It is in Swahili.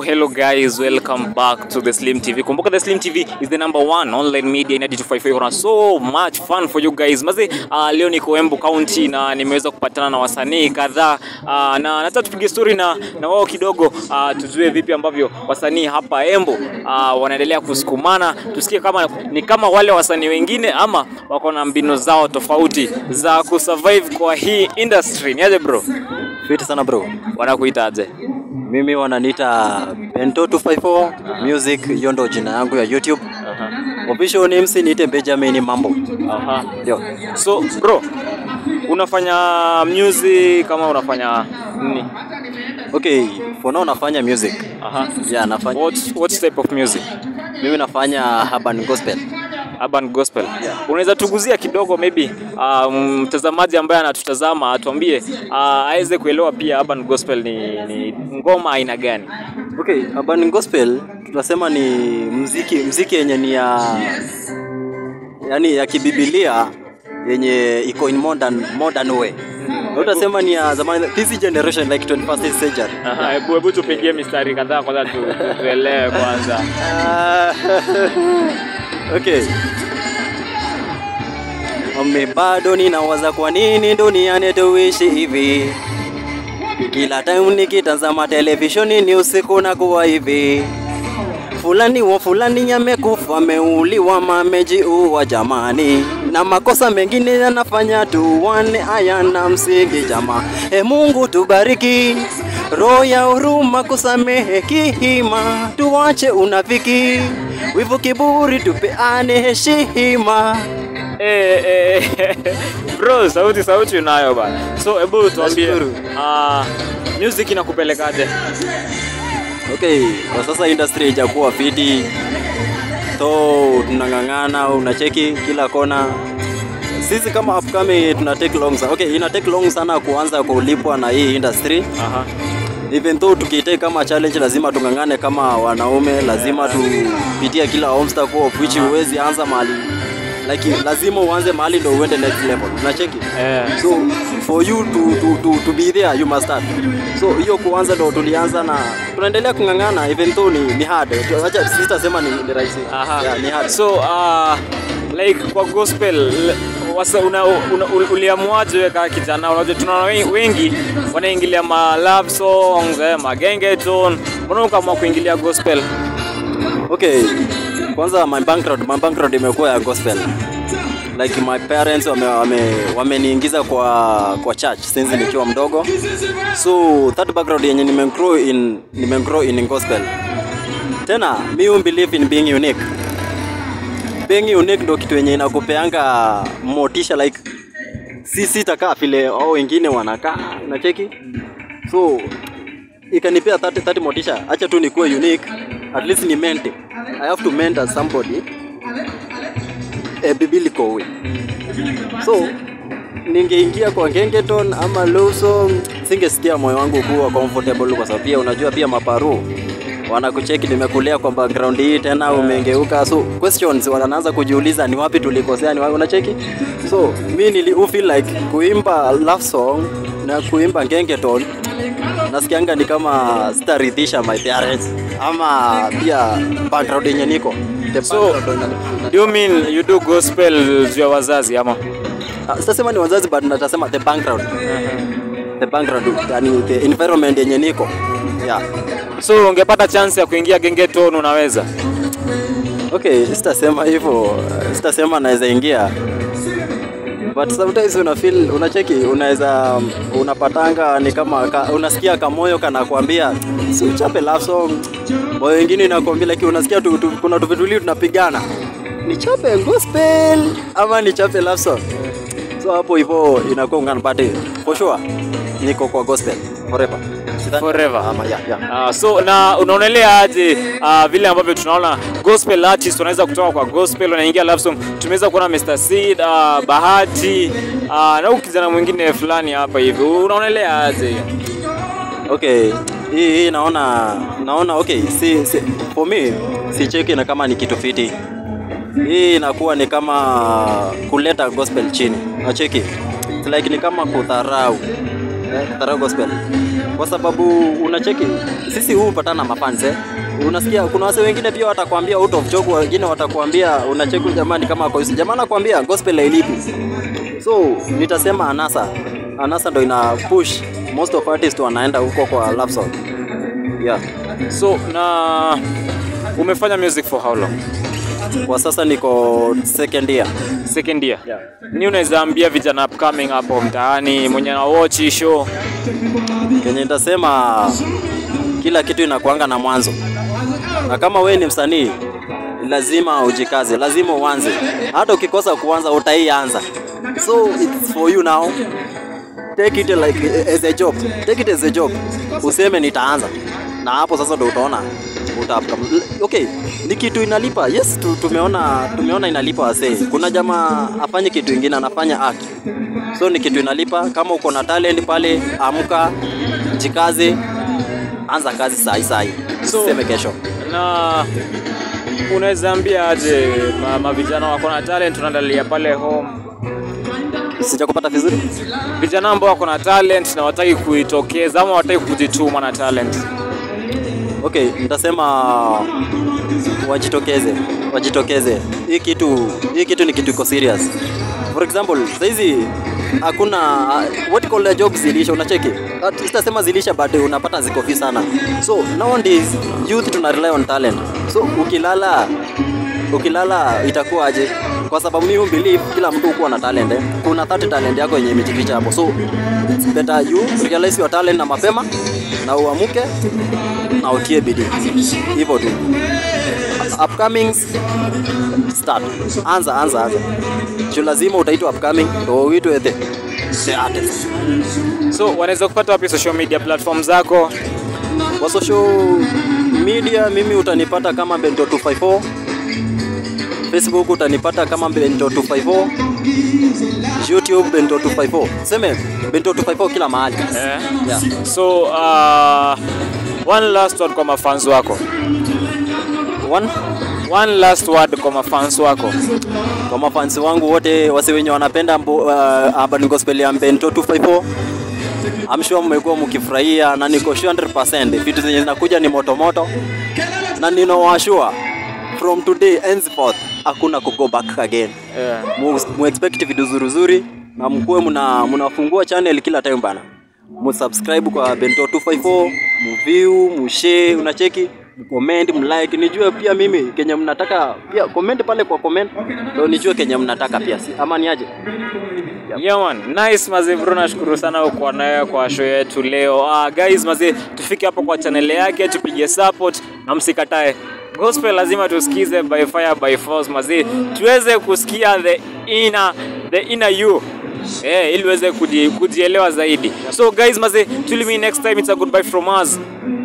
hello guys, welcome back to the Slim TV. Kumbuka the Slim TV is the number one online media in 255. Kuna so much fun for you guys. Maze, uh, leo niko Embu County na nimeweza kupatana na wasanii kadhaa uh, na nataka tupige story na, na wao kidogo uh, tujue vipi ambavyo wasanii hapa Embu uh, wanaendelea kusukumana, tusikie kama ni kama wale wasanii wengine ama wako na mbinu zao tofauti za kusurvive kwa hii industry. Niaje bro? Fiti sana bro. Wanakuitaje? Mimi wananiita Bento 254 Music, hiyo ndo jina yangu ya YouTube. Aha. Official names niite Benjamin Mambo. Aha. Ndio. So bro, unafanya music kama unafanya nini? Okay, for now nafanya music. Aha. Yeah, nafanya What, what type of music? mimi nafanya urban gospel. Urban gospel. Unaweza tuguzia kidogo maybe uh, mtazamaji ambaye anatutazama atuambie uh, aweze kuelewa pia urban gospel ni, ni ngoma aina gani? Okay, urban gospel tunasema ni mziki mziki yenye ni ya yani ya kibibilia yenye iko in modern modern way. Na utasema ni ya zamani this generation like 21st century. Aha, hebu hebu tupigie mistari kadhaa kwanza tu, tu- tuelewe kwanza. Ah, okay. Ome bado ninawaza kwa nini duniani tuishi hivi. Kila time nikitazama televisheni ni usiku na kuwa hivi. Fulani wa fulani amekufa, ameuliwa, mamejiua jamani, na makosa mengine yanafanya tuwane hayana msingi jamaa. E Mungu tubariki, roho ya huruma, kusamehe kihima, tuwache unafiki, wivu, kiburi, tupeane heshima. Eh, eh, bro, sauti sauti unayo bana. So hebu tuambie Nashukuru. uh, music inakupelekaje? Okay, kwa sasa industry haijakuwa fiti, so tunang'ang'ana, unacheki kila kona. Sisi kama upcoming tuna take long sana. Okay, ina take long sana kuanza kulipwa na hii industry. Aha. Even though tukitake kama challenge, lazima tung'ang'ane kama wanaume, lazima tupitie kila obstacle of which huwezi anza mahali like lazima uanze mahali ndo uende next level. Unacheki? Eh. So for you to, to, to, to be there you must start. So hiyo kuanza ndo tulianza na tunaendelea kung'ang'ana even though ni, ni hard. Acha sitasema ni, ni rahisi. Aha. Yeah, ni hard. So uh, like kwa gospel l- wasa una, una, uliamuaje wewe kama kijana? Unajua tunaona we- wengi wanaingilia ma love songs, eh, magenge tone. Mbona ukaamua kuingilia gospel? Okay. Kwanza my background, my background imekuwa ya gospel. Like my parents wame, wame, wameniingiza kwa kwa church since nikiwa mdogo. So that background yenye nimegrow in nimegrow in gospel. Tena mi hu believe in being unique. Being unique ndo kitu yenye inakupeanga motisha like si sitakaa vile au wengine wanakaa, unacheki? So ikanipea 30, 30 motisha acha tu nikuwe unique at least ni mente i have to mentor somebody a biblical way so ningeingia kwa gengeton ama low song singesikia moyo wangu kuwa comfortable kwa sababu pia unajua pia maparu wanakucheki nimekulia kwa background hii tena umengeuka so questions wanaanza kujiuliza ni wapi tulikosea ni wapi unacheki so mi nili u feel like kuimba love song na kuimba gengeton nasikianga ni kama sitaridhisha my parents ama pia background yenye niko The So, background ina- Do you mean you do gospel juu ya wazazi ama? Ah, sitasema ni wazazi but natasema the background the background yani the environment yenye niko yeah So ungepata chance ya kuingia genge tone unaweza? okay sitasema hivyo sitasema naweza ingia but sometimes una feel unacheki unaweza unapatanga ni kama ka, unasikia kamoyo kanakwambia si uchape love song moyo wengine inakwambia lakini unasikia tu, tu, kuna tuvitulii tunapigana nichape gospel ama nichape love song so hapo hivyo inakuwa ungana but for sure niko kwa gospel forever Sidhani- Forever. ama yeah, yeah. Uh, so na unaonelea aje uh, vile ambavyo tunaona gospel artist wanaweza kutoka kwa gospel wanaingia love song. Tumeweza kuona Mr. Seed, uh, Bahati uh, na huyu kijana mwingine fulani hapa hivi, unaonelea aje? Okay, hii hii naona naona okay, si, si for me si cheki na kama ni kitu fiti. Hii inakuwa ni kama kuleta gospel chini. Nacheki. It's like ni kama kudharau. Eh, kudharau gospel. kwa sababu unacheki sisi huu patana na mafans eh. Unasikia kuna wase wengine pia watakwambia out of joke, wengine watakwambia unacheki jamani, kama kwa hiyo jamaa anakwambia gospel hailipi. So nitasema anasa, anasa ndo ina push most of artists wanaenda huko kwa love song. Yeah. So na umefanya music for how long? Kwa sasa niko second year. Second year. Yeah. Ni unaweza ambia vijana upcoming hapo mtaani mwenye na watch hii show Kenye nitasema kila kitu inakuanga na mwanzo, na kama wewe ni msanii lazima ujikaze, lazima uanze. Hata ukikosa kuanza utaianza, so it's for you now. Take it like as a job, take it as a job. Useme nitaanza, na hapo sasa ndo utaona uta okay, ni kitu inalipa. Yes, tu- tumeona tumeona inalipa wasee. Kuna jamaa afanye kitu ingine, anafanya art, so ni kitu inalipa. Kama uko na talent pale, amka, jikaze, anza kazi sahi sahi, So- useme kesho. na unaweza ambia aje ma, ma vijana wako na talent tunaandalia pale home Sijakupata vizuri. vijana ambao wako na talent na wataki kuitokeza ama wataki kujituma na talent Okay, nitasema wajitokeze, wajitokeze. Hii kitu hii kitu ni kitu iko serious. For example, saizi hakuna what call the jobs zilisha, unacheki. At- Sitasema zilisha but unapata ziko fi sana. So nowadays youth tuna rely on talent. So ukilala ukilala itakuwa aje? Kwa sababu mimi believe kila mtu kuwa na talent eh. Kuna 30 talent yako yenye imejificha hapo. So it's better you realize your talent na mapema na uamuke na utie bidii hivyo tu. Upcomings start, anza anza anza, juu lazima utaitwa upcoming ndo uitwe the the artist. so wanaweza kupata wapi social media platform zako Kwa social media mimi utanipata kama Bento 254 Facebook utanipata kama Bento 254 YouTube Bento 254 seme Bento 254 kila mahali eh? yeah. so uh, one last word kwa mafans wako One one last word kwa mafans wako kwa mafansi wangu wote wasi wenye wanapenda mbo, uh, urban gospel ya Bento 254 I'm sure mmekuwa mkifurahia na niko sure 100% vitu zenye zinakuja ni moto moto, na ninawashua from today henceforth hakuna ku go back again. yeah. Mu, mu expect vitu zuri zuri na mkuwe mna mnafungua channel kila time bana. Mu subscribe kwa Bento 254, mu view, mu share, unacheki, mu comment, mu like. Nijue pia mimi kenye mnataka pia comment pale kwa comment ndio nijue kenye mnataka pia si ama ni aje? Yeah man, nice mazee bro, nashukuru sana kwa nawe kwa show yetu leo. Ah, guys mazee, tufike hapo kwa channel yake tupige support na msikatae. Gospel lazima tusikize by fire by force mazee, tuweze kusikia the inner the inner you. Eh, ili uweze kuji, kujielewa zaidi. So guys mazee, till me next time it's a goodbye from us.